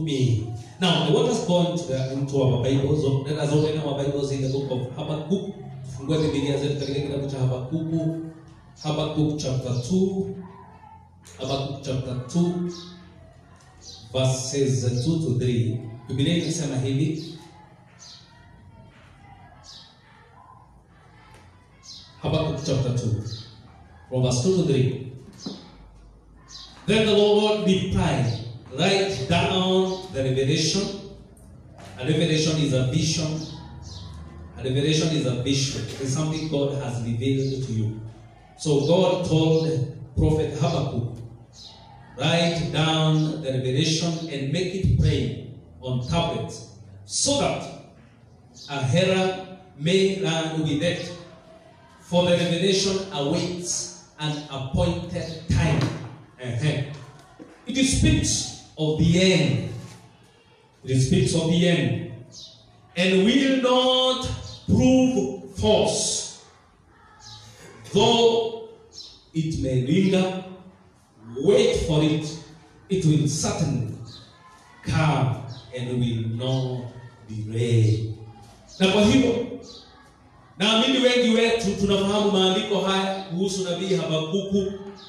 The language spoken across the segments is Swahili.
me. Now, I want us go into, the, into our Bibles. Let us open our Bibles in the book of Habakkuk. Fungue Biblia zetu katika kitabu cha Habakuku. Habakkuk chapter 2. Habakkuk chapter 2 verses 2 to 3. Biblia inasema hivi. Habakkuk chapter 2 from verse 2 to 3. Then the Lord replied, Write down the revelation. A revelation is a vision. A revelation is a vision. It's something God has revealed to you. So God told Prophet Habakkuk, Write down the revelation and make it plain on tablets, so that a hearer may learn with it. For the revelation awaits an appointed time. Uh-huh. It speaks of the end. It speaks of the end. And will not prove false. Though it may linger, wait for it. It will certainly come and will not delay. Na kwa hivyo naamini wengi wetu tunafahamu maandiko haya kuhusu nabii Habakuku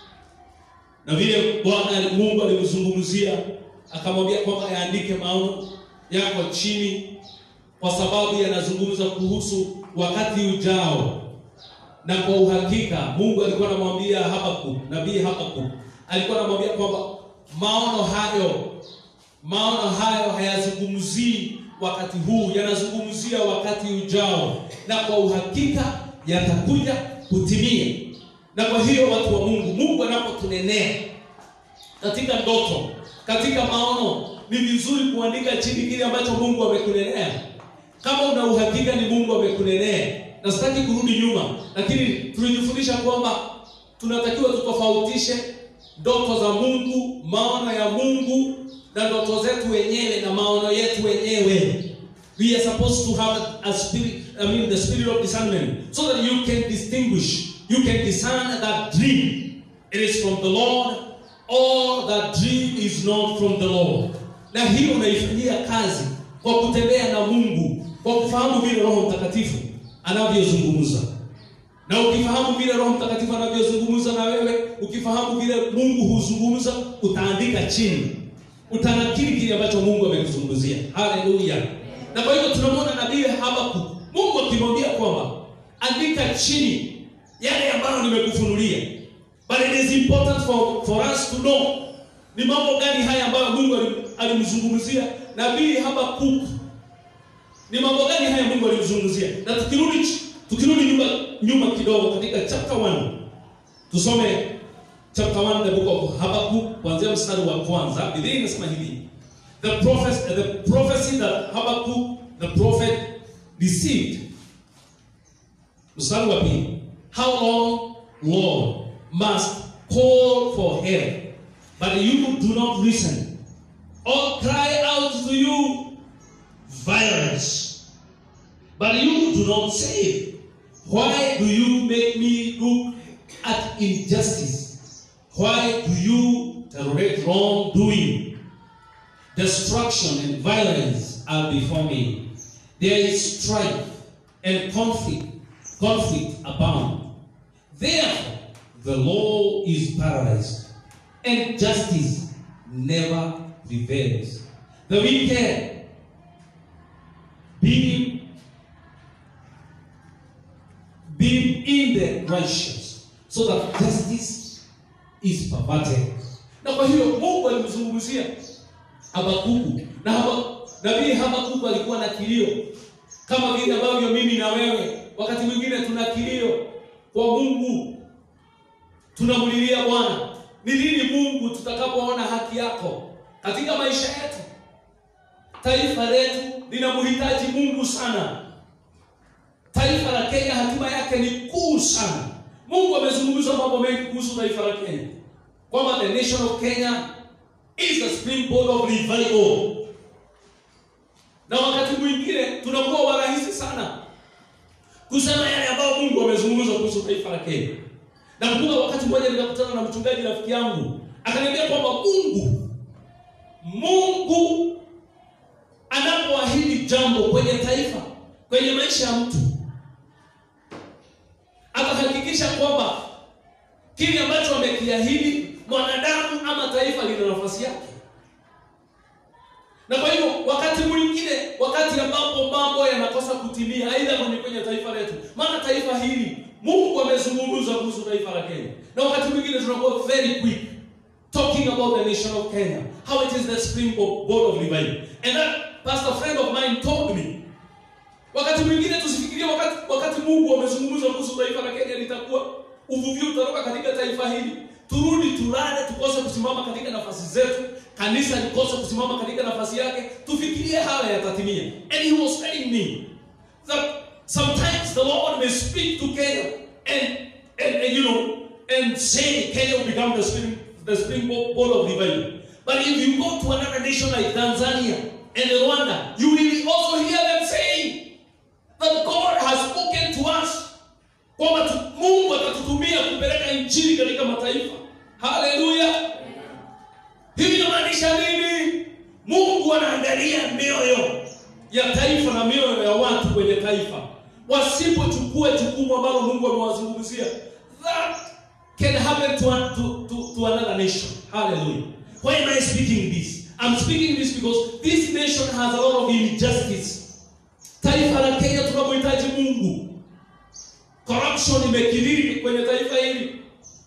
na vile Bwana Mungu alimzungumzia akamwambia kwamba yaandike maono yako chini, kwa sababu yanazungumza kuhusu wakati ujao. Na kwa uhakika Mungu alikuwa anamwambia Habakkuk, nabii Habakkuk alikuwa anamwambia kwamba maono hayo maono hayo hayazungumzii wakati huu, yanazungumzia wakati ujao, na kwa uhakika yatakuja kutimia. Na kwa hiyo watu wa Mungu, Mungu anapotunenea katika ndoto, katika maono, ni vizuri kuandika chini kile ambacho Mungu amekunenea. Kama una uhakika ni Mungu amekunenea, na sitaki kurudi nyuma, lakini tulijifundisha kwamba tunatakiwa tutofautishe ndoto za Mungu, maono ya Mungu na ndoto zetu wenyewe na maono yetu wenyewe. We are supposed to have a spirit, I mean the spirit of discernment, so that you can distinguish, you can discern that dream. It is from the Lord or that dream is not from the Lord. Na hiyo unaifanyia kazi kwa kutembea na Mungu, kwa kufahamu vile Roho Mtakatifu anavyozungumza. Na ukifahamu vile Roho Mtakatifu anavyozungumza na wewe, ukifahamu vile Mungu huzungumza, utaandika chini utanakili kile ambacho Mungu amekuzungumzia. Haleluya! Na kwa hivyo tunamwona nabii Habakkuk, Mungu akimwambia kwamba andika chini yale ambayo nimekufunulia, but it is important for, for us to know ni mambo gani haya ambayo Mungu alimzungumzia nabii Habakkuk. Ni mambo gani haya Mungu alimzungumzia? Na tukirudi tukirudi nyuma nyuma kidogo katika chapter 1 tusome chapter 1 the book of Habakkuk kuanzia mstari wa kwanza Biblia inasema hivi the prophecy the prophecy that Habakkuk the prophet received mstari wa pili how long Lord must call for help but you do not listen or cry out to you violence but you do not save why do you make me look at injustice why do you tolerate wrongdoing? Destruction and violence are before me. There is strife and conflict, conflict abound. Therefore, the law is paralyzed, and justice never prevails. The wicked being, being in the righteous, so that justice is perverted. Na kwa hiyo Mungu alimzungumzia Habakuku na haba, nabii Habakuku alikuwa na kilio kama vile ambavyo mimi na wewe wakati mwingine tuna kilio kwa Mungu, tunamlilia Bwana, ni lini Mungu tutakapoona haki yako katika maisha yetu? Taifa letu linamhitaji Mungu sana. Taifa la Kenya hatima yake ni kuu sana. Mungu amezungumza mambo mengi kuhusu taifa la Kenya, kwamba the nation of Kenya is the springboard of revival. Na wakati mwingine tunakuwa warahisi sana kusema yale ambayo Mungu amezungumza kuhusu taifa la Kenya. Nakumbuka wakati mmoja nikakutana na mchungaji rafiki yangu akaniambia kwamba Mungu Mungu kwenye taifa, kwenye maisha ya mtu, atahakikisha kwamba kile ambacho amekiahidi mwanadamu ama taifa lina nafasi yake. Na kwa hivyo wakati mwingine, wakati ambapo mambo yanakosa kutimia, aidha kwenye kwenye taifa letu, maana taifa hili Mungu amezungumza kuhusu taifa la Kenya, na wakati mwingine tunakuwa very quick talking about the nation of Kenya, how it is the springboard of revival. And that pastor friend of mine told me, wakati mwingine tusifikirie wakati, wakati Mungu amezungumza kuhusu taifa la Kenya litakuwa uvuvio utatoka katika taifa hili, turudi tulale, tukose kusimama katika nafasi zetu, kanisa likose kusimama katika nafasi yake, tufikirie haya yatatimia. And he was telling me that sometimes the Lord may speak to Kenya and, and, and you know and say Kenya will become the spring the springboard of revival. But if you go to another nation like Tanzania and Rwanda, you will also hear them saying that God has spoken to us kwamba tu- Mungu atatutumia kupeleka injili katika mataifa. Haleluya! Hivi inamaanisha nini? Mungu anaangalia mioyo ya taifa na mioyo ya watu kwenye taifa, wasipochukua jukumu ambalo Mungu amewazungumzia, that can happen to, to, to, to another nation. Hallelujah. Why am I speaking this? I'm speaking this because this nation has a lot of injustice. Taifa la Kenya tunamhitaji Mungu. Corruption imekithiri kwenye taifa hili.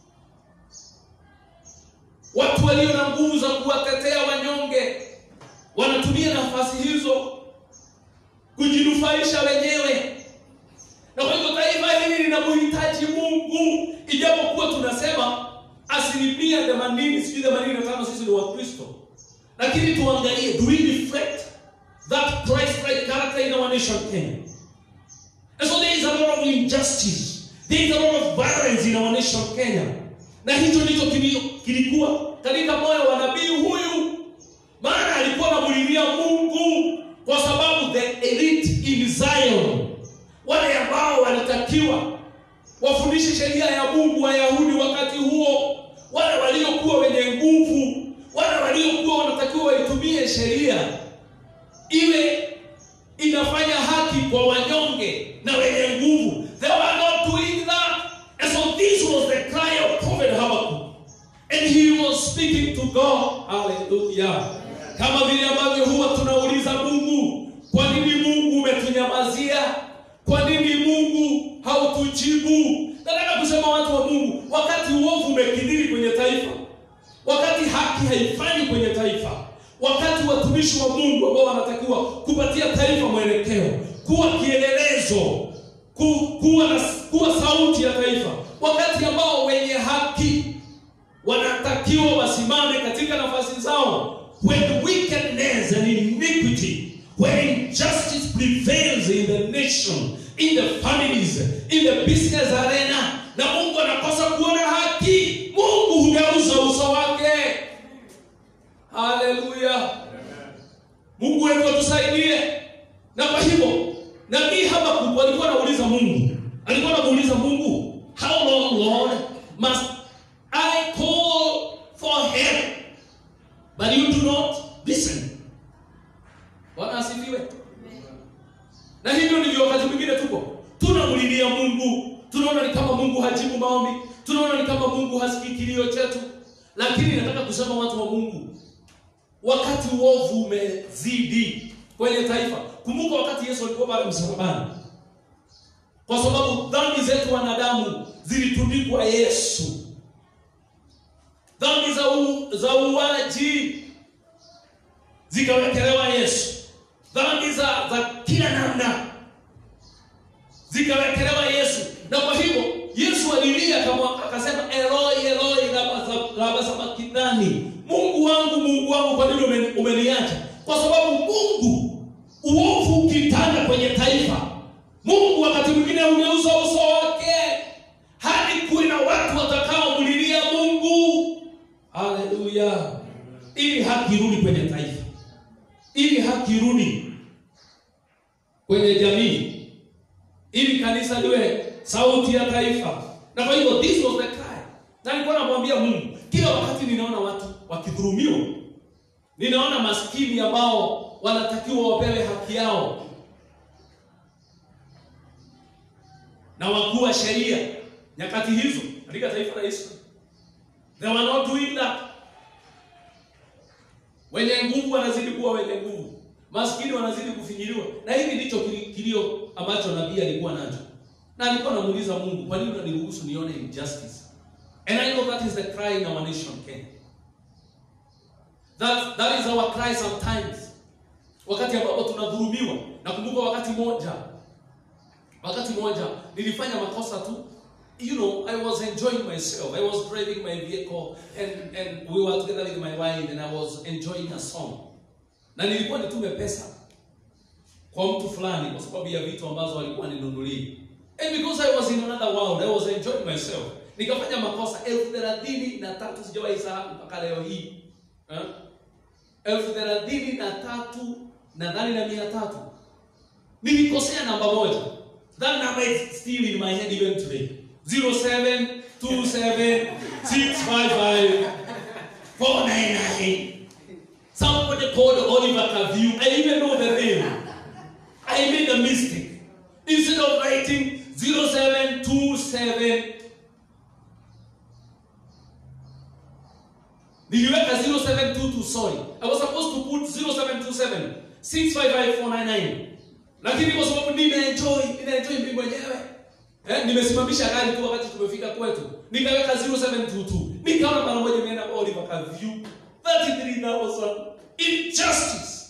Watu walio na nguvu za kuwatetea wanyonge wanatumia nafasi hizo kujinufaisha wenyewe, na kwa hivyo taifa hili linamhitaji Mungu, ijapokuwa tunasema asilimia themanini sijui themanini na tano sisi ni Wakristo, lakini tuangalie, do we reflect that Christ-like character in our nation Kenya? And so there is a lot of injustice. There is a lot of violence in our nation Kenya. Na hicho ndicho kili- kilikuwa katika moyo wa nabii huyu, maana alikuwa anamulilia Mungu kwa sababu the elite in Zion, wale ambao walitakiwa wafundishe sheria ya Mungu Wayahudi wakati huo, wale waliokuwa wenye nguvu, wale waliokuwa wanatakiwa waitumie sheria iwe inafanya haki kwa wanyonge na wenye nguvu. They were not doing that. And so this was the cry of Prophet Habakkuk. And he was speaking to God. Hallelujah. Kama vile ambavyo huwa tunauliza Mungu, kwa nini Mungu umetunyamazia? Kwa nini Mungu hautujibu? Nataka kusema watu wa Mungu, wakati uovu umekithiri kwenye taifa, wakati haki haifanyi kwenye taifa, wakati watumishi wa Mungu ambao wanatakiwa kupatia taifa mwelekeo, kuwa kielelezo, ku, kuwa, na, kuwa sauti ya taifa, wakati ambao wenye haki wanatakiwa wasimame katika nafasi zao, when wickedness and iniquity, when injustice prevails in the nation, in the families, in the business arena, na Mungu anakosa kuona haki, Mungu hugeuza uso wake. Haleluya! Mungu wetu atusaidie. Na kwa hivyo nabii Habakkuk alikuwa anauliza Mungu, alikuwa anamuuliza Mungu, how long Lord must I call for help but you do not listen? Bwana asifiwe. Na hivyo ndivyo wakati mwingine tuko tunamlilia Mungu, tunaona ni kama Mungu hajibu maombi, tunaona ni kama Mungu hasikii kilio chetu, lakini nataka kusema watu wa Mungu, wakati uovu umezidi kwenye taifa. Kumbuka wakati Yesu alikuwa pale msalabani, kwa sababu dhambi zetu wanadamu zilitundikwa Yesu, dhambi za u, za uwaji zikawekelewa Yesu, dhambi za, za kila namna zikawekelewa Yesu, na kwa hivyo Yesu alilia kama akasema, Eloi Eloi lama- lama sabakthani, Mungu wangu Mungu wangu, kwa nini umeni- umeniacha? Kwa sababu Mungu, uovu ukitanda kwenye taifa, Mungu wakati mwingine ugeuza uso wake hadi kuwe na watu watakaomlilia Mungu. Haleluya! Ili haki irudi kwenye taifa, ili haki irudi kwenye jamii ili kanisa liwe sauti ya taifa. Na kwa hivyo this was the cry. Na nilikuwa namwambia Mungu, kila wakati ninaona watu wakidhulumiwa, ninaona maskini ambao wanatakiwa wapewe haki yao, na wakuu wa sheria nyakati hizo katika taifa la Israeli. They were not doing that. Wenye nguvu wanazidi kuwa wenye nguvu, maskini wanazidi kufinyiliwa, na hivi ndicho kili- kilio ambacho nabii alikuwa nacho, na alikuwa anamuuliza Mungu, kwa nini unaniruhusu nione injustice? And I know that is the cry in our nation Kenya. That, that is our cry sometimes, wakati ambapo tunadhulumiwa. Nakumbuka wakati moja, wakati moja nilifanya makosa tu you know, I was enjoying myself. I was driving my vehicle and, and we were together with my wife and I was enjoying a song. Na nilikuwa nitume pesa kwa mtu fulani kwa sababu ya vitu ambazo alikuwa ninunulia. And because I was in another world, I was enjoying myself. Nikafanya makosa elfu thelathini na tatu sijawahi sahau mpaka leo hii. Eh? Elfu thelathini na tatu nadhani na mia tatu. Nilikosea namba moja. That number is still in my head even today. 0727655499. Somebody called Oliver Cavu. I even know the name. I made a mistake. Instead of writing 0727 niliweka 0722 sorry. I was supposed to put 0727 655499. Lakini kwa sababu ninaenjoy, ninaenjoy mimi mwenyewe. Eh, nimesimamisha gari tu wakati tumefika kwetu. Nikaweka 0722. Nikaona mara moja nimeenda kwa Oliver Cavu. 33000 injustice.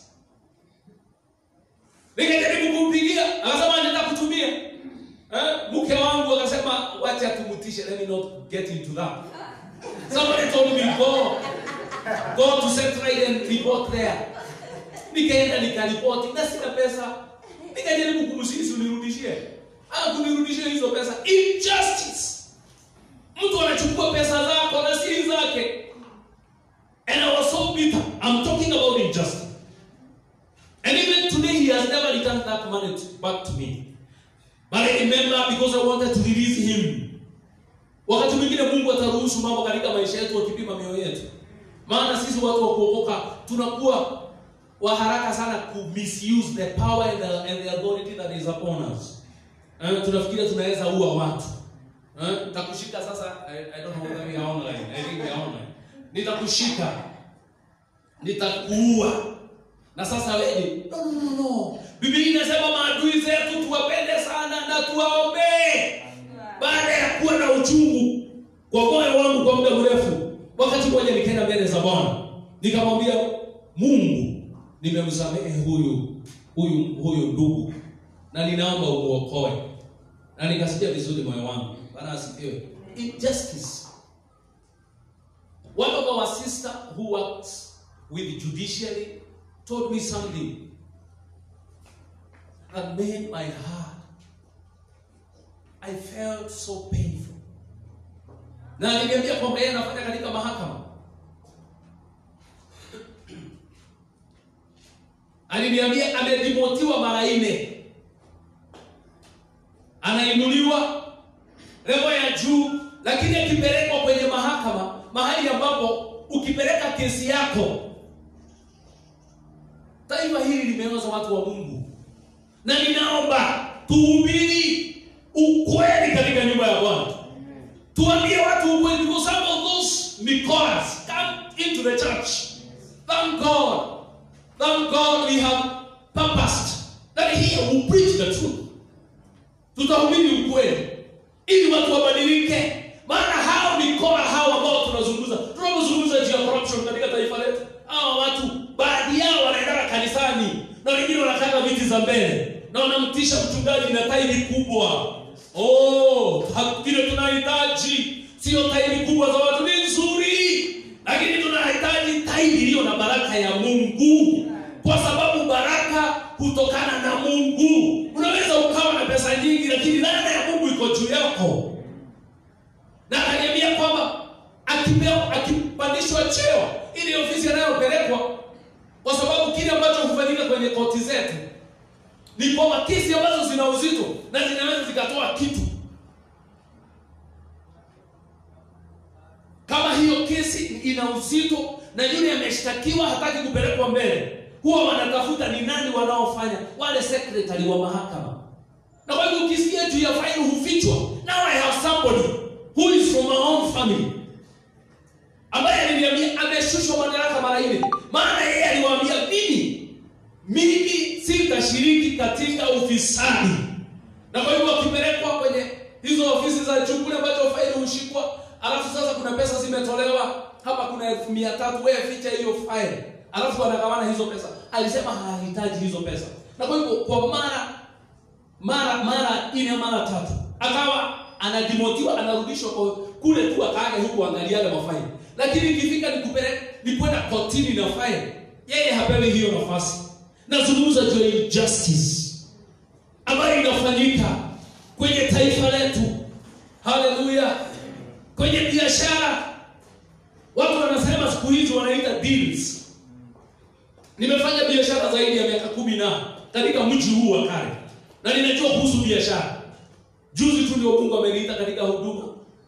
Nikajaribu kumpigia, akasema anataka kutumia. Eh, mke wangu akasema wacha tumutishe, let me not get into that. Somebody told me go go to Central and report there. Nikaenda nikaripoti na sina pesa. Nikajaribu kumsisi unirudishie. Ah, kunirudishia hizo pesa. Injustice. Mtu anachukua pesa zako na si zake. And I was so bitter. I'm talking about injustice. And even today he has never returned that money to- back to me. But I remember because I wanted to release him. Wakati mwingine Mungu ataruhusu mambo katika maisha yetu akipima mioyo yetu. Maana sisi watu wa kuokoka tunakuwa wa haraka sana ku misuse the power and the, and the authority that is upon us. Eh, tunafikiria tunaweza ua watu. Eh, nitakushika sasa I, I don't know whether we are online. I think we are online. Nitakushika. Nitakuua. Na sasa wewe no no no no. Biblia inasema maadui zetu tuwapende sana na tuwaombee baada ya kuwa na uchungu kwa moyo wangu kwa muda mrefu. Wakati mmoja nikaenda mbele za Bwana nikamwambia Mungu, nimemsamehe huyu huyu huyu ndugu na ninaomba umuokoe, na nikasikia vizuri moyo wangu. Bwana asifiwe. Injustice. One of our sister who works with judiciary told me something that made my heart I felt so painful. Na aliniambia kwamba yeye anafanya katika mahakama. Aliniambia amedimotiwa mara nne, anainuliwa level ya juu, lakini akipelekwa kwenye mahakama, mahali ambapo ukipeleka kesi yako, taifa hili limeoza watu wa Mungu, na ninaomba tuhubiri ukweli katika nyumba ya Bwana. Tuambie watu ukweli because some of those Nicolas come into the church. Thank God. Thank God we have purposed that here we preach the truth. Tutahubiri ukweli ili watu wabadilike. Maana hao Nicola hao ambao tunazungumza, tunapozungumza juu ya corruption katika taifa letu, hao watu baadhi yao wanaenda kanisani na wengine wanataka viti za mbele na wanamtisha mchungaji na tairi kubwa. Oh, ha- kile tunahitaji sio tairi kubwa za watu, ni nzuri, lakini tunahitaji tairi iliyo na baraka ya Mungu, kwa sababu baraka hutokana na Mungu. Unaweza ukawa na pesa nyingi, lakini laana ya Mungu iko juu yako. Na akaniambia kwamba akipewa akipandishwa cheo, ili ofisi anayopelekwa, kwa sababu kile ambacho hufanyika kwenye koti zetu ni kwamba kesi ambazo zina uzito na zinaweza zikatoa kitu kama hiyo kesi ina uzito na yule ameshtakiwa hataki kupelekwa mbele huwa wanatafuta ni nani wanaofanya wale secretary wa mahakama na kwa hivyo ukisikia juu ya faili hufichwa now i have somebody who is from my own family ambaye aliniambia ameshushwa madaraka mara nne maana yeye aliwaambia mimi mimi sitashiriki katika ufisadi na kwa hivyo wakipelekwa kwenye hizo ofisi za juu kule ambacho faili hushikwa alafu sasa kuna pesa zimetolewa hapa kuna elfu mia tatu wewe ficha hiyo faili alafu wanagawana hizo pesa alisema hahitaji hizo pesa na kwa hivyo kwa mara mara mara nne mara tatu akawa anadimotiwa anarudishwa kwa kule tu akaage huku angaliaga mafaili lakini ikifika ni kupeleka ni kwenda kotini na faili yeye hapewi hiyo nafasi nazungumza juu ya injustice ambayo inafanyika kwenye taifa letu haleluya kwenye biashara watu wanasema siku hizi wanaita deals nimefanya biashara zaidi ya miaka kumi na katika mji huu wa kale na ninajua kuhusu biashara juzi tu ndio mungu ameniita katika huduma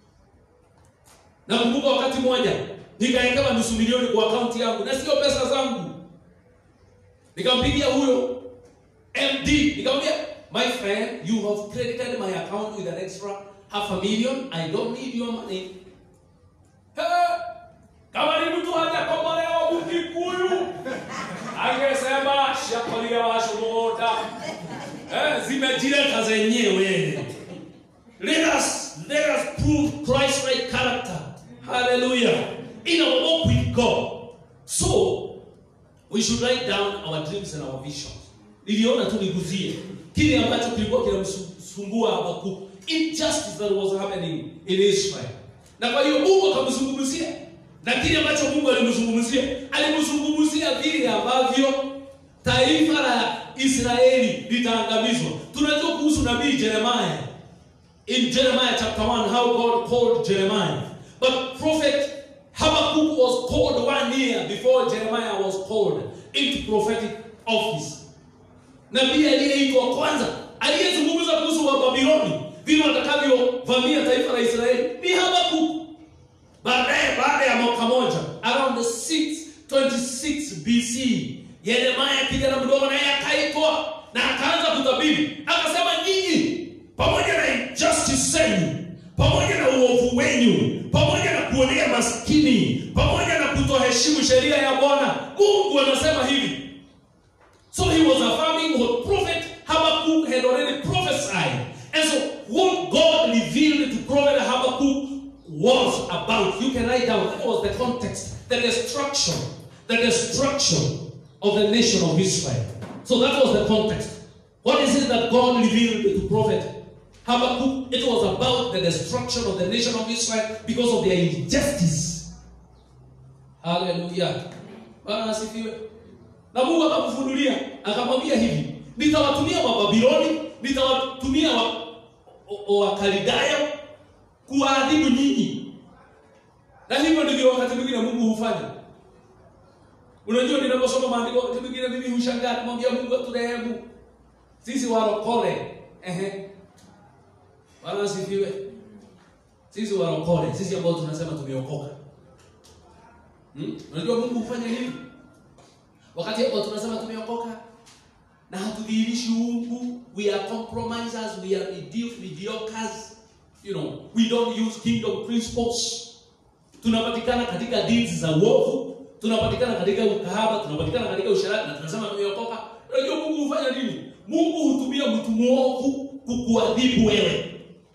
nakumbuka wakati mmoja nikawekewa nusu milioni kwa akaunti yangu na sio pesa zangu nikampigia huyo md nikamwambia my friend you have credited my account with an extra half a million i don't need your money He, kama ni mtu hajakombolewa mkikuyu angesema shakolia washuhuda eh, zimejileta zenyewe let us let us prove christ like character hallelujah in our walk with god so we should write down our dreams and our visions niliona tu niguzie kile ambacho kilikuwa kinamsumbua habakuku injustice that was happening in israel na kwa hiyo mungu akamzungumzia na kile ambacho mungu alimzungumzia alimzungumzia vile ambavyo taifa la israeli litaangamizwa tunajua kuhusu nabii jeremiah in jeremiah chapter 1 how god called jeremiah but prophet habakkuk was called one year before jeremiah was called into prophetic office nabii aliyeitwa kwanza aliyezungumza kuhusu wababiloni vile watakavyovamia taifa la israeli ni habakuk baadaye baada ya mwaka moja around 626 bc yeremaya kijana mdogo naye akaitwa na akaanza kutabiri akasema nyinyi pamoja na injustice zenu pamoja na uovu wenyu pamoja na kuonea maskini pamoja na kutoheshimu sheria ya bwana mungu anasema hivi So he was affirming what prophet Habakkuk had already prophesied. And so what God revealed to prophet Habakkuk was about. You can write down, that was the context, the destruction, the destruction of the nation of Israel. So that was the context. What is it that God revealed to prophet Habakkuk? It was about the destruction of the nation of Israel because of their injustice. Hallelujah. Bwana asifiwe. Na Mungu akamfunulia akamwambia hivi, nitawatumia Wababiloni, nitawatumia Wakaldayo kuwaadhibu nyinyi. Na hivyo ndivyo wakati mwingine Mungu hufanya. Unajua, ninaposoma maandiko wakati mwingine mimi hushangaa, namwambia Mungu aturehemu sisi warokole. Ehe, Bwana asifiwe. Sisi warokole, sisi ambao tunasema tumeokoka. Hmm? Unajua Mungu hufanya nini? wakati ambao tunasema tumeokoka na hatudhihirishi uungu we are compromisers we are medi- mediocres you know we don't use kingdom principles tunapatikana katika deeds za uovu tunapatikana katika ukahaba tunapatikana katika usharati na tunasema tumeokoka unajua mungu hufanya nini mungu hutumia mtu mwovu kukuadhibu wewe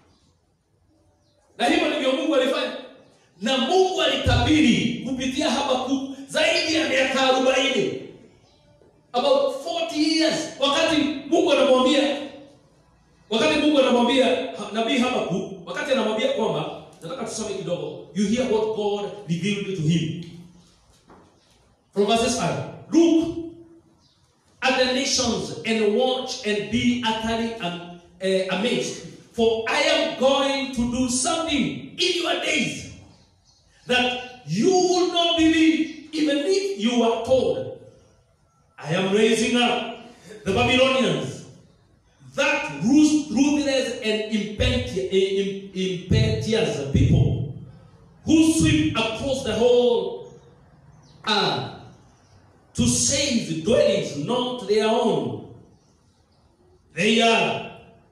na hivyo ndivyo mungu alifanya na mungu alitabiri kupitia habakuk zaidi ya miaka arobaini about 40 years wakati mungu anamwambia wakati mungu anamwambia ha- nabii habakuk wakati anamwambia kwamba nataka tusome kidogo you hear what god revealed to him from verses 5 look at the nations and watch and be utterly um, uh, amazed for i am going to do something in your days that you will not believe even if you are told I am raising up the Babylonians, that rus- ruthless and impeti- eh, im- impetuous people who sweep across the whole earth to seize dwellings not their own. They are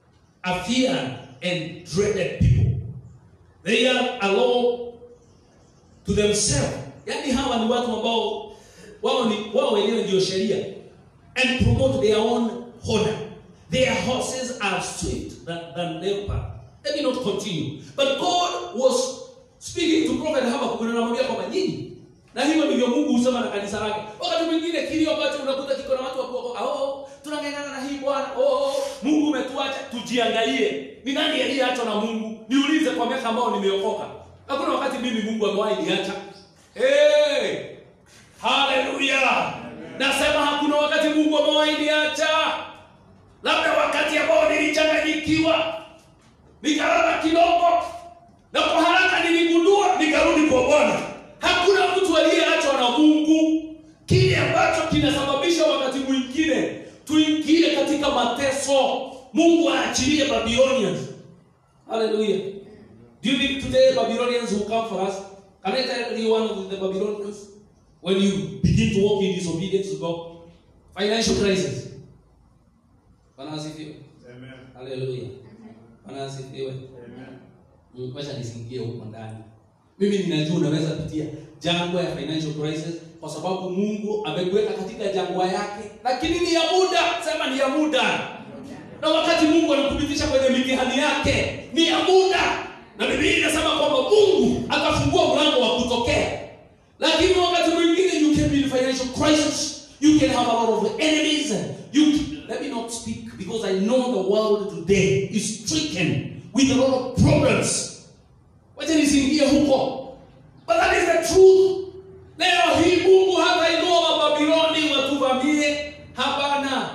a feared and dreaded people. They are a law to themselves. Yaani hawa ni watu ambao wao ni wao wenyewe ndio sheria and promote their own honor. Their horses are swift than, than leopard. Let me not continue. But God was speaking to prophet Habakkuk na anamwambia kwamba nyinyi na hivyo ndivyo Mungu husema na kanisa lake. Wakati mwingine kilio ambacho unakuta kiko na watu wa kuokoka, oh, tunang'ang'ana na hii Bwana, oh, Mungu umetuacha. Tujiangalie, ni nani aliyeachwa na Mungu? Niulize kwa miaka ambao nimeokoka, hakuna wakati mimi Mungu amewahi niacha. Hey! Haleluya! Nasema hakuna wakati Mungu amewahi niacha, labda wakati ambao nilichanganyikiwa nikalala kidogo, na kwa haraka niligundua, nikarudi kwa Bwana. Hakuna mtu aliyeachwa na Mungu. Kile ambacho kinasababisha wakati mwingine tuingie katika mateso, Mungu aachilie Babylonians. Hallelujah. Do you think today Babylonians will come for us? Can I tell you one of the Babylonians? When you begin to walk in disobedience to God, financial crisis. Bwana asifiwe. Amen. Hallelujah. Bwana asifiwe. Amen. Ngoja nisingie huko ndani. Mimi ninajua unaweza pitia jangwa ya financial crisis kwa sababu Mungu amekuweka katika jangwa yake, lakini ni ya muda. Sema ni ya muda. Na wakati Mungu anakupitisha kwenye mitihani yake ni ya muda, na Biblia inasema kwamba Mungu akafungua mlango wa kutokea. Lakini wakati mwingine you can be in financial crisis, you can have a lot of enemies. You let me not speak because I know the world today is stricken with a lot of problems. Wacha nisiingie huko. But that is the truth. Leo hii Mungu hatainua Wababiloni watuvamie. Hapana.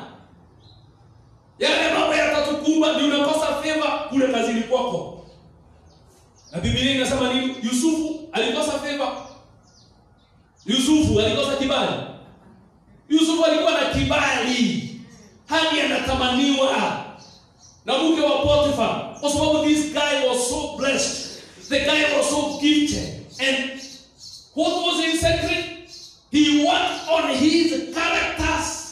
Yale mambo yatatukumba ndio unakosa favor kule kazini kwako. Na Biblia inasema nini? Yusufu alikosa favor. Yusufu alikosa kibali. Yusufu alikuwa na kibali hadi anatamaniwa na mke wa Potiphar kwa sababu this guy was so blessed. The guy was so gifted. And what was his secret? He worked on his characters.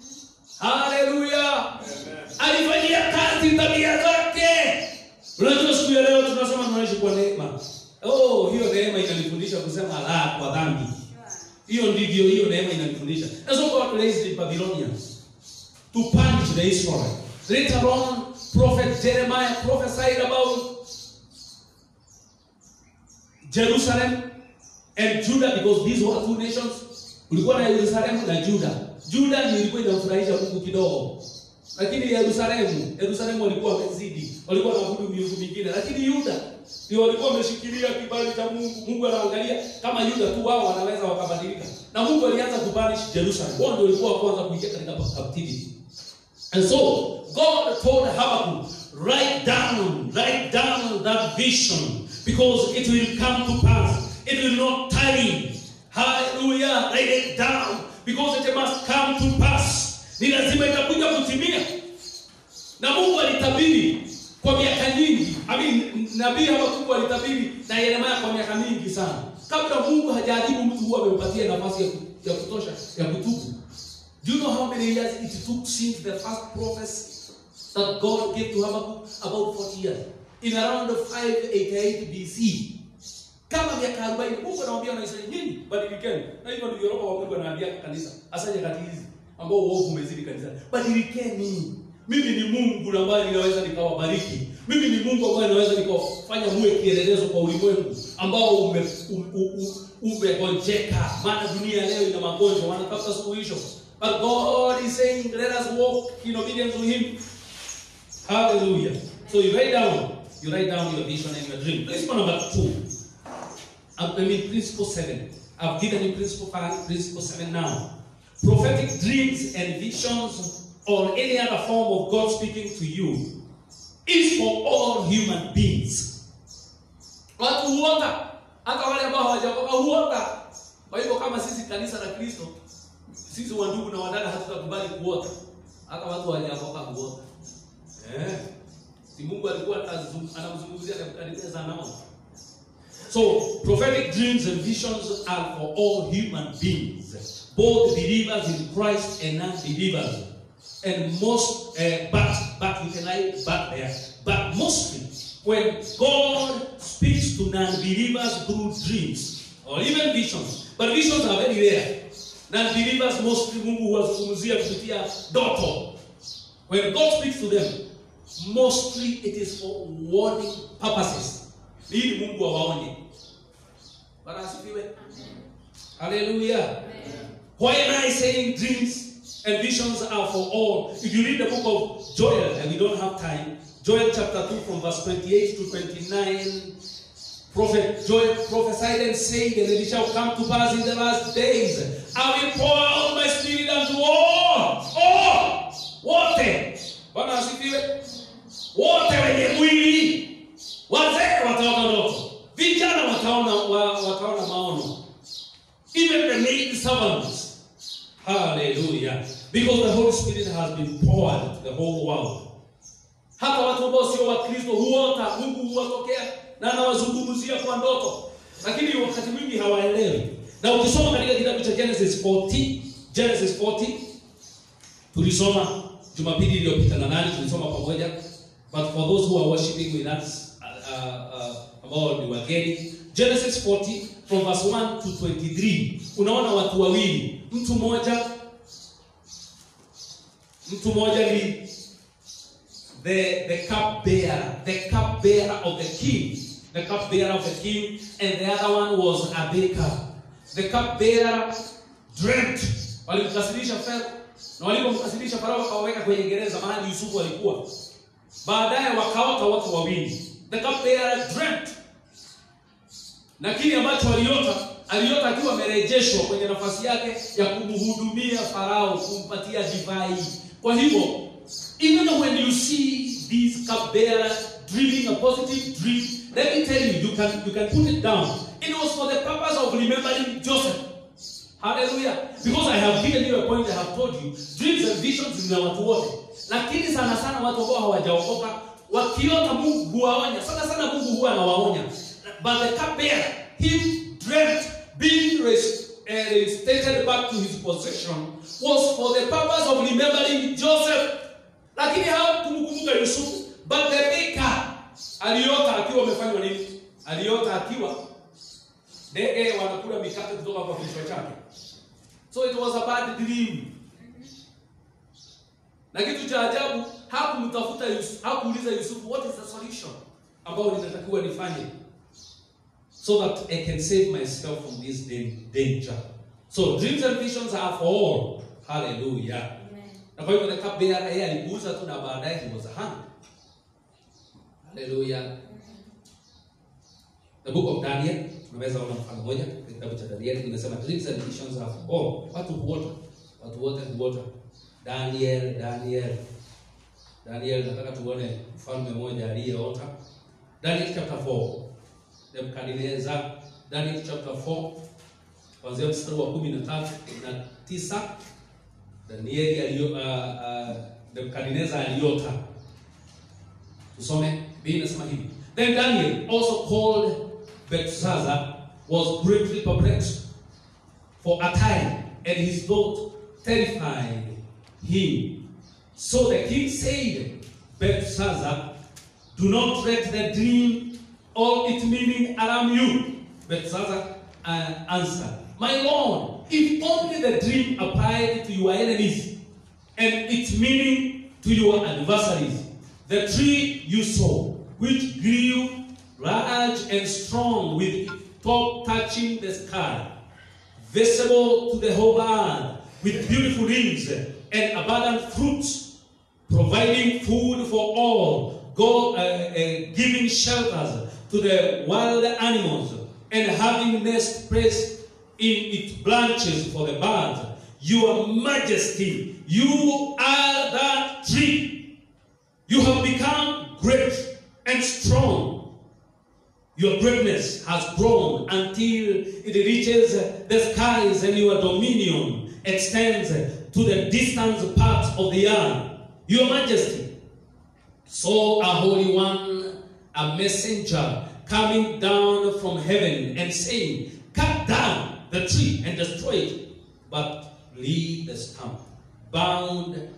Hallelujah. Alifanyia kazi tabia zake. Unajua siku ya leo tunasema tunaishi kwa neema. Oh, hiyo neema inanifundisha kusema la kwa dhambi. Hiyo ndivyo hiyo neema inanifundisha. That's what God raised the Babylonians to punish the Israelites. Later on, prophet Jeremiah prophesied about Jerusalem and Judah because these were two nations. Kulikuwa na Yerusalemu na Juda. Juda ndio ilikuwa inamfurahisha Mungu kidogo. Lakini Yerusalemu, Yerusalemu walikuwa wamezidi. Walikuwa wanaabudu miungu mingine. Lakini Yuda ndio walikuwa wameshikilia kibali cha Mungu. Mungu anaangalia kama Yuda tu wao wanaweza wakabadilika. Na Mungu alianza kubanish Jerusalem. Wao ndio walikuwa wa kwanza kuingia katika captivity. And so God told Habakkuk, write down, write down that vision because it will come to pass. It will not tarry. Hallelujah. Write it down because it must come to pass. Ni lazima itakuja kutimia. Na Mungu alitabiri kwa miaka nyingi. I mean, nabii Habakkuk alitabiri na Yeremia kwa miaka mingi sana. Kabla Mungu hajajibu mtu huwa amempatia nafasi ya, ku- ya kutosha ya kutubu. Do you know how many years it took since the first prophecy that God gave to Habakkuk? About 40 years. In around 588 BC. Kama miaka 40 Mungu anawaambia Wanaisraeli nyinyi badilikeni. Na hivyo ndivyo roho wa Mungu anaambia kanisa. Hasa nyakati hizi ambao uovu umezidi kanisa. Badilikeni. Mimi ni Mungu ambaye ninaweza nikawabariki. Mimi ni Mungu ambaye ninaweza nikawafanya muwe kielelezo kwa ulimwengu ambao ume u- u- u- umegonjeka. Maana dunia leo ina magonjwa, wanatafuta suluhisho. But God is saying, let us walk in obedience to Him. Hallelujah. So you write down, you write down your vision and your dream. Principle number two. I mean, principle seven. I've given you principle five, principle seven now. Prophetic dreams and visions or any other form of God speaking to you is for all human beings. Watu huota, hata wale ambao hawajaokoka huota. Kwa hivyo kama sisi kanisa la Kristo, sisi wandugu na wadada hatutakubali kuota. Hata watu hawajaokoka huota. Eh. Si Mungu alikuwa anazungum- anamzungumzia Nebukadneza anaona. So, prophetic dreams and visions are for all human beings, both believers in Christ and non-believers. and most, uh, but, but we can write but there. But mostly, when God speaks to non-believers through dreams or even visions, but visions are very rare. Non-believers mostly Mungu huwazungumzia kupitia ndoto. When God speaks to them, mostly it is for warning purposes. Ili Mungu awaonye. Bwana asifiwe. Hallelujah. Why am I saying dreams and visions are for all? If you read the book of Joel, and we don't have time, Joel chapter 2 from verse 28 to 29, Prophet Joel prophesied and said, And it shall come to pass in the last days, I will pour out my spirit unto all, all, wote. Bwana asifiwe. Wote wenye mwili, wazee wataona ndoto, vijana wataona, wa, wataona maono, even the maid servants. Hallelujah. Because the Holy Spirit has been poured to the whole world. Hata watu ambao sio Wakristo huota, Mungu huwatokea na anawazungumzia kwa ndoto, lakini wakati mwingi hawaelewi. Na ukisoma katika kitabu cha Genesis 40, Genesis 40 tulisoma Jumapili iliyopita na nani tulisoma pamoja, but for those who are worshiping with us uh, uh, ambao ni wageni, Genesis 40 from verse 1 to 23, unaona watu wawili, mtu mmoja mtu mmoja ni the the cup bearer, the cup bearer of the king, the cup bearer of the king, and the other one was a baker. The cup bearer dreamt, walimkasirisha Farao na walipomkasirisha Farao wakaweka kwenye gereza mahali Yusufu alikuwa. Baadaye wakaota watu wawili. The cup bearer dreamt, na kile ambacho aliota aliota akiwa amerejeshwa kwenye nafasi yake ya kumhudumia Farao, kumpatia divai. Kwa hivyo even when you see these cupbearer dreaming a positive dream, let me tell you, you can you can put it down. It was for the purpose of remembering Joseph. Hallelujah. Because I have given you a point, I have told you, dreams and visions ni watu wote, lakini sana sana watu ambao hawajaokoka wakiota Mungu huwaonya. Sana sana Mungu huwa anawaonya. But the cupbearer, he dreamt being res- uh, reinstated back to his possession was for the purpose of remembering Joseph lakini hawakumkumbuka Yusufu. But the baker aliota akiwa amefanywa nini? Aliota akiwa ndege wanakula mikate kutoka kwa kichwa chake. So it was a bad dream. Na kitu cha ajabu hakumtafuta Yusufu, hakuuliza Yusufu what is the solution ambao ninatakiwa nifanye so that I can save myself from this dan- danger. So dreams and visions are for all. Hallelujah. Na kwa hivyo the cupbearer yeye alipuuza tu na baadaye he was hung. Hallelujah. The book of Daniel, tunaweza ona mfano moja katika kitabu cha Daniel kinasema dreams and visions are for all. Watu huota, watu wote huota. Daniel, Daniel. Daniel nataka tuone mfalme mmoja aliyeota. Daniel chapter 4. Nebukadnezar, Daniel chapter 4 kuanzia mstari wa 13 na 9 Danieli alio uh, uh, Nebukadnezar aliota. Tusome Biblia inasema hivi. Then Daniel also called Belshazzar was greatly perplexed for a time and his thought terrified him. So the king said, Belshazzar, do not let the dream or its meaning alarm you. Belshazzar uh, answered, My lord, if only the dream applied to your enemies and its meaning to your adversaries, the tree you saw, which grew large and strong with its top touching the sky, visible to the whole earth, with beautiful leaves and abundant fruits, providing food for all, God, uh, uh, giving shelters to the wild animals, and having nest place in its branches for the birds. Your Majesty, you are that tree. You have become great and strong. Your greatness has grown until it reaches the skies, and your dominion extends to the distant parts of the earth. Your Majesty, saw a holy one, a messenger coming down from heaven and saying, Cut down the tree and destroy it, but leave the stump bound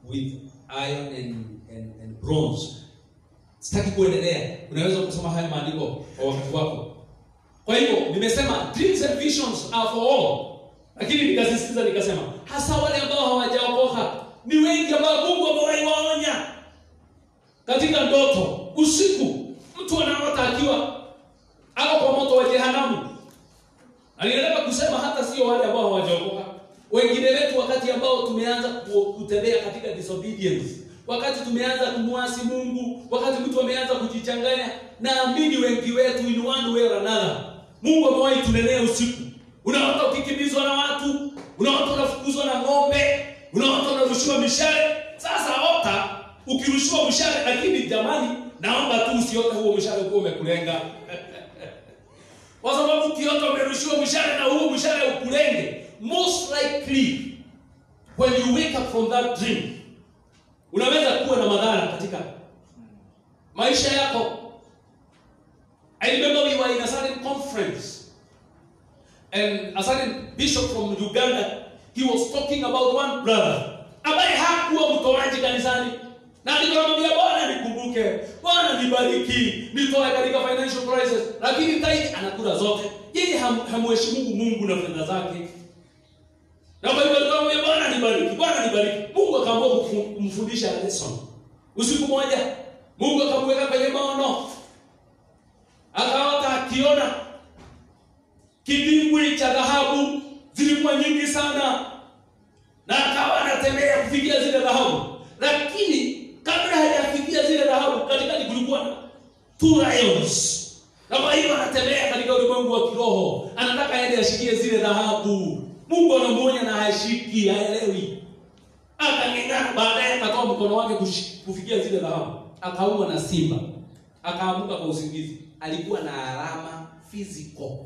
with iron and, and, and bronze sitaki kuendelea unaweza kusoma haya maandiko kwa wakati wako kwa hivyo nimesema dreams and visions are for all lakini nikasisitiza nikasema hasa wale ambao hawajaokoka ni wengi ambao mungu amewahi waonya katika ndoto usiku mtu anaota akiwa ako kwa moto wa jehanamu aliendelea kusema hata sio wale ambao hawajaokoka wengine wetu wakati ambao tumeanza ku- kutembea katika disobedience wakati tumeanza kumwasi mungu wakati mtu ameanza kujichanganya naamini wengi wetu in one way or another mungu amewahi tunenea usiku unaota ukikimbizwa na watu unaota unafukuzwa na ng'ombe unaota unarushiwa mishale sasa ota ukirushiwa mshale lakini jamani naomba tu usiote huo mshale ukuwa umekulenga kwa sababu ukiota umerushiwa mshale na huo mshale ukulenge most likely when you wake up from that dream unaweza kuwa na madhara katika maisha yako i remember we were in a certain conference and a certain bishop from uganda he was talking about one brother ambaye hakuwa mtoaji kanisani na nikamwambia bwana nikumbuke bwana nibariki nitoe katika financial crisis lakini taidi anakula zote yeye ham- hamheshimu mungu na fedha zake na kwa hivyo nikamwambia bwana nibariki bwana nibariki mungu akaamua kufu- kumfundisha lesson usiku moja mungu akamweka kwenye maono akaota akiona kidimbwi cha dhahabu zilikuwa nyingi sana na akawa anatembea kufikia zile dhahabu lakini kabla hajafikia zile dhahabu katikati kulikuwa na two lions na kwa hiyo anatembea katika ulimwengu wa kiroho anataka aende ashikie zile dhahabu mungu anamuonya na hashiki haelewi akang'eng'ana baadaye akatoa mkono wake kushi- kufikia zile dhahabu akaumwa na simba akaamuka kwa usingizi alikuwa na alama physical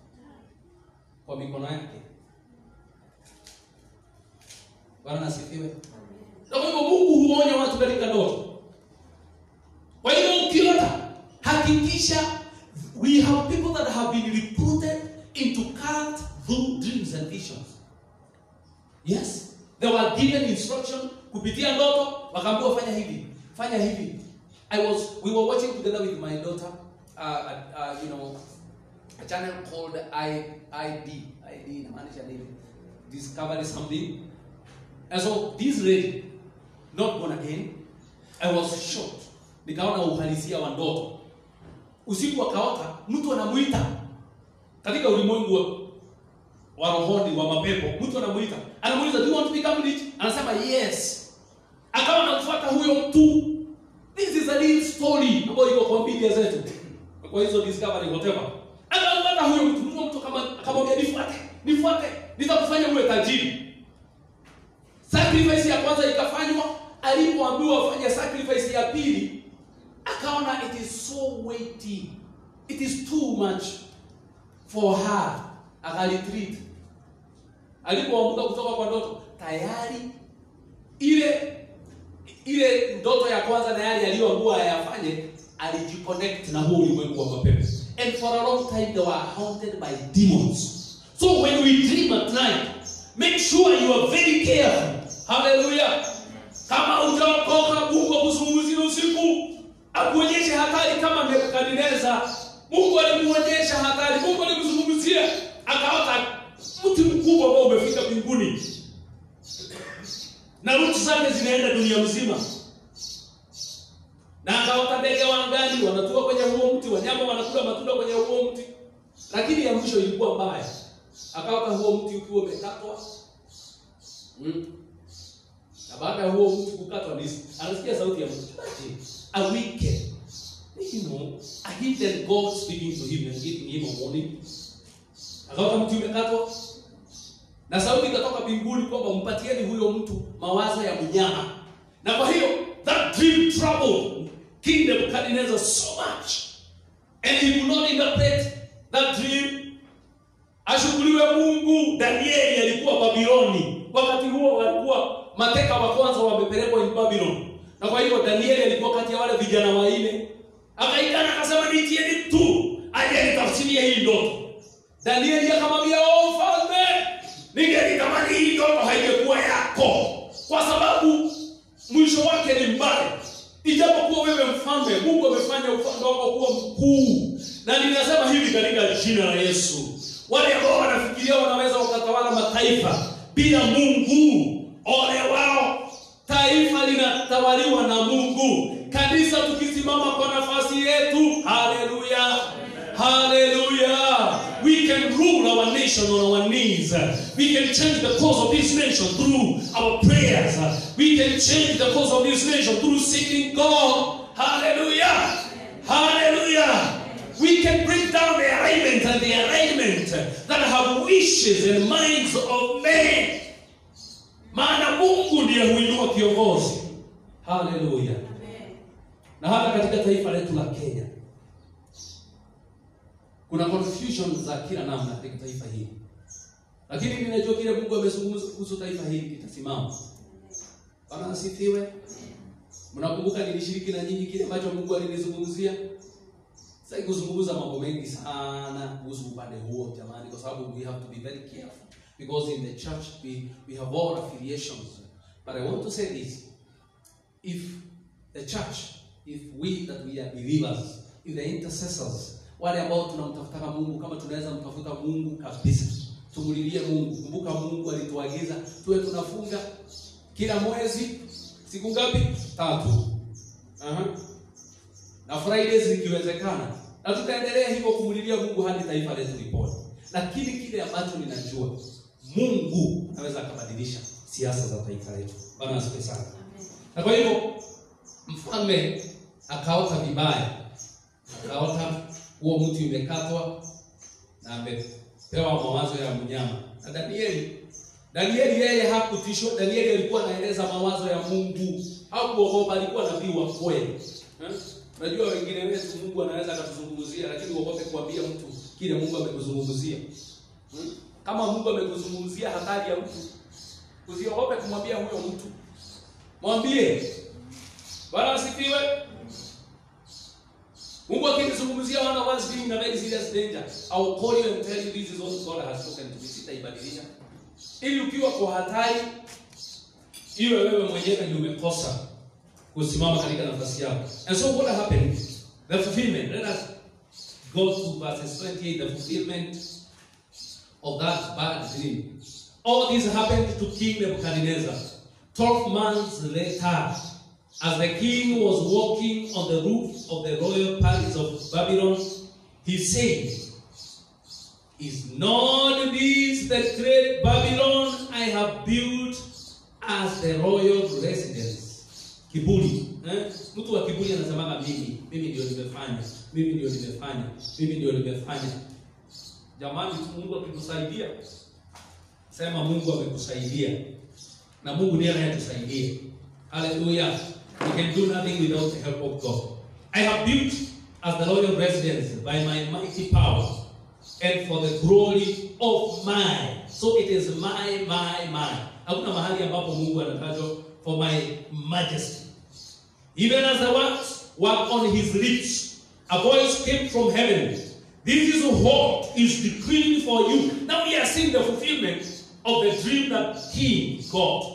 kwa mikono yake bwana nasifiwe na kwa hivyo mungu huonya watu katika ndoto kwa hivyo ukiota hakikisha we have people that have been recruited into cult through dreams and visions yes they were given instruction kupitia ndoto wakaambiwa fanya hivi fanya hivi i was we were watching together with my daughter uh, uh, you know a channel called I, id id inamaanisha nini discovery something and so this lady not born again i was shocked nikaona uhalisia wa ndoto usiku akaota mtu anamuita katika ulimwengu wa, wa rohoni wa mapepo mtu anamuita anamuuliza do you want to become rich anasema yes akawa anamfuata huyo mtu this is a real story ambayo iko kwa media zetu kwa hizo discovery whatever akamfuata huyo mtu huyo mtu kama akamwambia nifuate nifuate nitakufanya uwe tajiri sacrifice ya kwanza ikafanywa alipoambiwa afanye sacrifice ya pili akaona it is so weighty it is too much for her akaretreat alipoamka kutoka kwa ndoto tayari ile ile ndoto ya kwanza na yale aliyoambiwa ayafanye alijiconnect na huo ulimwengu wa mapepo and for a long time they were haunted by demons so when we dream at night make sure you are very careful hallelujah kama utaokoka mungu akuzungumzie usiku akuonyeshe hatari kama nebukadneza mungu alimuonyesha hatari mungu alimzungumzia akaota mti mkubwa ambao umefika mbinguni na rutu zake zinaenda dunia mzima na akaota ndege wa angani wanatua kwenye huo mti wanyama wanakula matunda kwenye huo mti lakini ya mwisho ilikuwa mbaya akaota huo mti ukiwa umekatwa mm. na baada ya huo mti kukatwa ni anasikia sauti ya mtu Imagine, a wicked you know, a hidden God speaking to him and giving him a warning akaota mti umekatwa na sauti ikatoka mbinguni kwamba mpatieni huyo mtu mawazo ya mnyama na kwa hiyo that dream troubled king nebukadnezar so much and he could not interpret that dream ashukuriwe mungu danieli alikuwa babiloni wakati huo walikuwa mateka wa kwanza wamepelekwa in babylon na kwa hivyo danieli alikuwa kati ya wale vijana wanne akaitana akasema nitieni mtu aje nitafsirie hii ndoto danieli akamwambia o mfalme ningelitamani hii ndoto haingekuwa yako kwa sababu mwisho wake ni mbaya ijapokuwa wewe mfalme mungu amefanya ufalme wako kuwa mkuu na ninasema hivi katika jina la yesu wale ambao wanafikiria wanaweza wakatawala mataifa bila mungu ole wao taifa linatawaliwa na mungu kanisa tukisimama kwa nafasi yetu haleluya haleluya we can rule our nation on our knees we can change the course of this nation through our prayers we can change the course of this nation through seeking god hallelujah hallelujah we can break down the alignment and the alignment that have wishes and minds of men maana mungu ndiye huinua kiongozi haleluya na hata katika taifa letu la kenya kuna confusion za kila namna katika taifa hili lakini ninajua kile mungu amezungumza kuhusu taifa hili kitasimama bwana asifiwe mnakumbuka nilishiriki na nyinyi kile ambacho mungu alinizungumzia sasa kuzungumza mambo mengi sana kuhusu upande huo jamani kwa sababu we have to be very careful because in the church we, we have all affiliations but i want to say this if the church if we that we are believers if the intercessors wale ambao tunamtafutaka mungu kama tunaweza mtafuta mungu kabisa tumulilie mungu kumbuka mungu alituagiza tuwe tunafunga kila mwezi siku ngapi tatu Aha. na fridays ikiwezekana na tutaendelea hivyo kumulilia mungu hadi taifa letu lipone lakini kile ambacho ninajua mungu anaweza akabadilisha siasa za taifa letu bana asipe sana na kwa hivyo mfalme akaota vibaya akaota huo mti umekatwa na amepewa mawazo ya mnyama na danieli danieli yeye hakutishwa danieli alikuwa anaeleza mawazo ya mungu hakuogopa alikuwa nabii wa kweli Eh? unajua wengine wetu mungu anaweza akatuzungumzia lakini uogope kuambia mtu kile mungu amekuzungumzia Hmm? kama mungu amekuzungumzia hatari ya mtu usiogope kumwambia huyo mtu mwambie bwana asifiwe mungu akinizungumzia one of us being in a very serious danger I will call you and tell you this is what God has spoken to me sitaibadilisha ili ukiwa kwa hatari iwe wewe mwenyewe ndio umekosa kusimama katika nafasi yako and so what happened the fulfillment let us go to verses 28 the fulfillment of that bad dream all this happened to king nebuchadnezzar 12 months later as the king was walking on the roof of the royal palace of babylon he said is not this the great babylon i have built as the royal residence kiburi eh? mtu wa kiburi anasemaga mimi mimi ndio nimefanya mimi ndio nimefanya mimi ndio nimefanya jamani mungu akikusaidia sema mungu amekusaidia na mungu ndiye anayetusaidia haleluya we can do nothing without the help of god i have built as the royal residence by my mighty power and for the glory of my so it is my my my hakuna mahali ambapo mungu anatajwa for my majesty even as the words were on his lips a voice came from heaven this is what is decreed for you now we are seeing the fulfillment of the dream that king got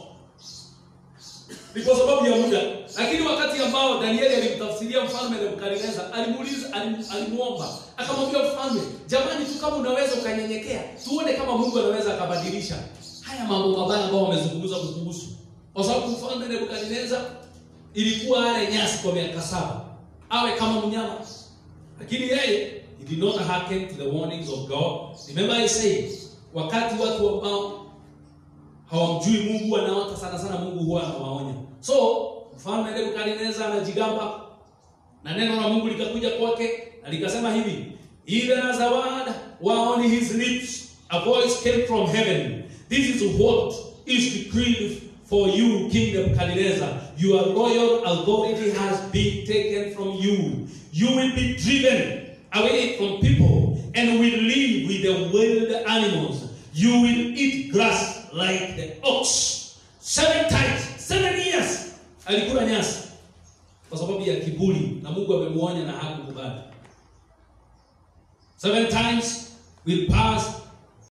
ni kwa sababu ya muda lakini wakati ambao danieli alimtafsiria mfalme nebukadnezar alimuuliza alim- alimuomba akamwambia mfalme jamani tu kama unaweza ukanyenyekea tuone kama mungu anaweza akabadilisha haya mambo mabaya ambao wamezungumza kukuhusu kwa sababu mfalme nebukadnezar ilikuwa ale nyasi kwa miaka saba awe kama mnyama lakini yeye he did not hearken to the warnings of god remember i said wakati watu ambao hawamjui mungu wanaota sana sana mungu huwa anawaonya so mfalme nebukadnezar anajigamba na neno la mungu likakuja kwake na likasema hivi even as a word were on his lips a voice came from heaven this is what is decreed for you king nebukadnezar your royal authority has been taken from you you will be driven away from people and will live with the wild animals you will eat grass like the ox seven times seven years alikula nyasi kwa sababu ya kiburi na mungu amemuonya na hakukubali seven times will pass